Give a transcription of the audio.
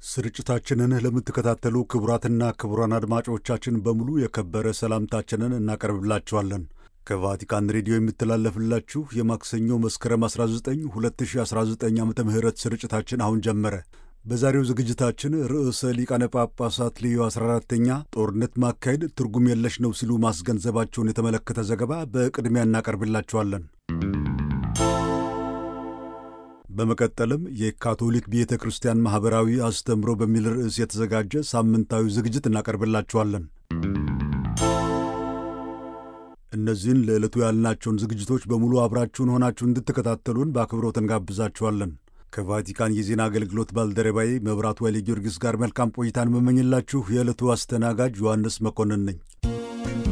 ስርጭታችንን ለምትከታተሉ ክቡራትና ክቡራን አድማጮቻችን በሙሉ የከበረ ሰላምታችንን እናቀርብላችኋለን። ከቫቲካን ሬዲዮ የሚተላለፍላችሁ የማክሰኞ መስከረም 19 2019 ዓ ም ስርጭታችን አሁን ጀመረ። በዛሬው ዝግጅታችን ርዕሰ ሊቃነ ጳጳሳት ሌዮ 14ተኛ ጦርነት ማካሄድ ትርጉም የለሽ ነው ሲሉ ማስገንዘባቸውን የተመለከተ ዘገባ በቅድሚያ እናቀርብላችኋለን። በመቀጠልም የካቶሊክ ቤተ ክርስቲያን ማኅበራዊ አስተምሮ በሚል ርዕስ የተዘጋጀ ሳምንታዊ ዝግጅት እናቀርብላችኋለን። እነዚህን ለዕለቱ ያልናቸውን ዝግጅቶች በሙሉ አብራችሁን ሆናችሁ እንድትከታተሉን በአክብሮት እንጋብዛችኋለን። ከቫቲካን የዜና አገልግሎት ባልደረባዬ መብራቱ ኃይለ ጊዮርጊስ ጋር መልካም ቆይታን መመኝላችሁ የዕለቱ አስተናጋጅ ዮሐንስ መኮንን ነኝ።